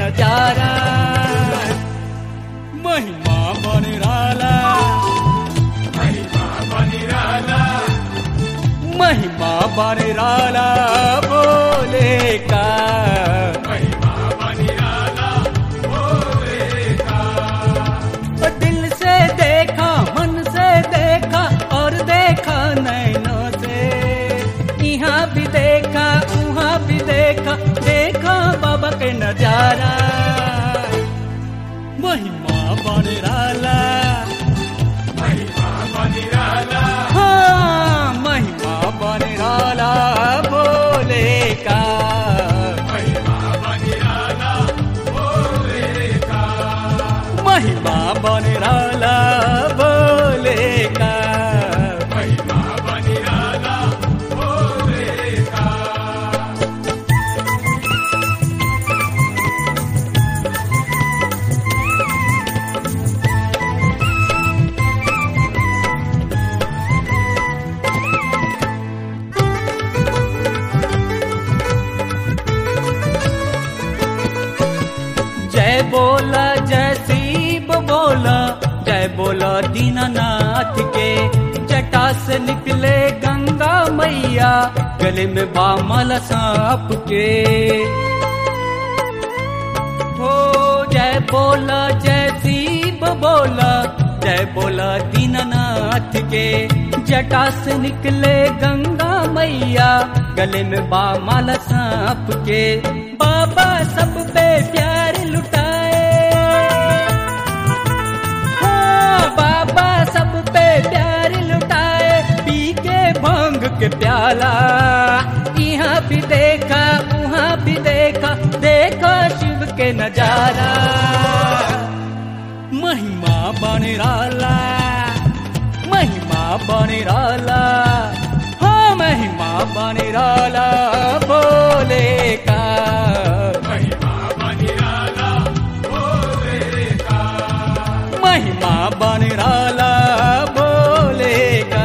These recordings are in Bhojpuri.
नजारा महिमा बन राला महिमा बन राला बोले का दिल से देखा मन से देखा और देखा नैनों से यहाँ भी देखा वहाँ भी देखा देखा बाबा के नजारा महिमा बन राला हाँ महिमा बन राला बोले का महिमा बन राला बोले का जय बोला जय शिव बोला जय बोला दीनानाथ के जटा से निकले गंगा मैया गले में बामल सांप के हो जय बोला जय शिव बोला जय बोला दीनानाथ के जटा से निकले गंगा मैया गले में बामल सांप के बाबा सब पे प्यार लुटाए हाँ बाबा सब पे प्यार लुटाए पी के भांग के प्याला यहाँ भी देखा वहाँ भी देखा देखा शिव के नजारा महिमा बन राला महिमा बन राला हाँ महिमा बन राला बोले का महिमा बन राला बोले का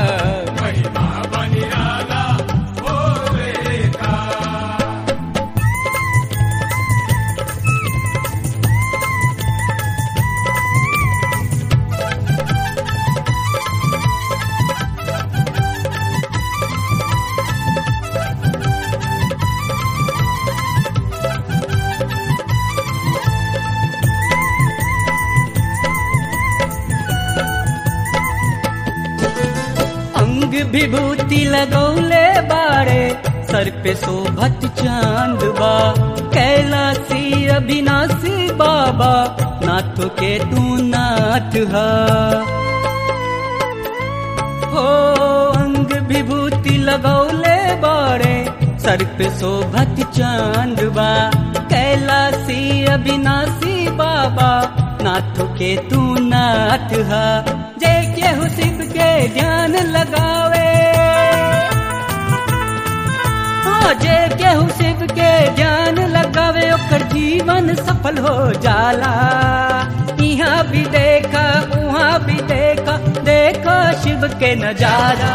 अंग विभूति लगौले बारे सर पे शोभत चांद बा कैलासी अविनाशी बाबा नाथ के तू नाथ हा हो अंग विभूति लगौले बारे सर पे शोभत चांद बा कैलासी अविनाशी बाबा नाथ के तू नाथ हा जय केहू शिव के ध्यान लगावे हाँ जय केहू शिव के ध्यान लगावे ओकर जीवन सफल हो जाला यहाँ भी देखा वहाँ भी देखा देखा शिव के नजारा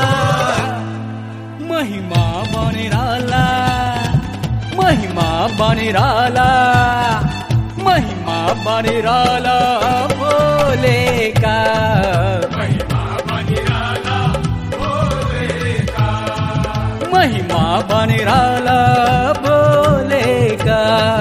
महिमा बन राला महिमा बन राला महिमा बन राला बोले का महिमा बन राला बोले का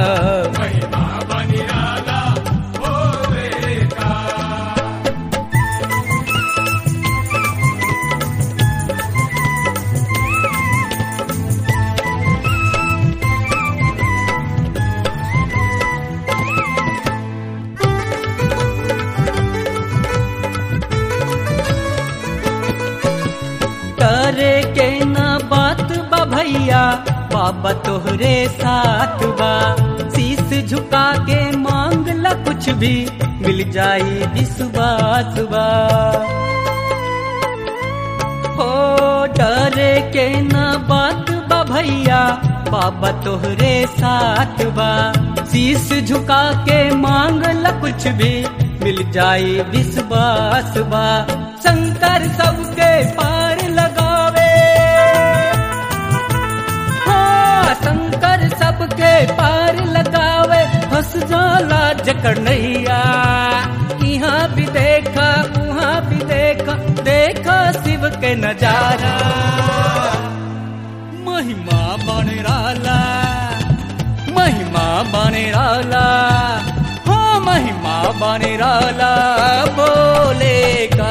करे के ना बात बा भैया बाबा तोहरे साथ बा शीस झुका के मांग ला कुछ भी मिल जाई विश्वास बा हो डरे के ना बात बा भैया बाबा तोहरे साथ बा शीस झुका के मांग ला कुछ भी मिल जाई विश्वास बा शंकर सबके पार लगावे हाँ शंकर सबके पार लगावे जकर नैया यहाँ भी देखा उहाँ भी देखा देखा शिव के नजारा महिमा बने राला महिमा बने राला हो महिमा बने राला बोले का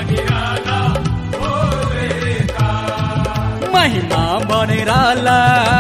महिमा बने राला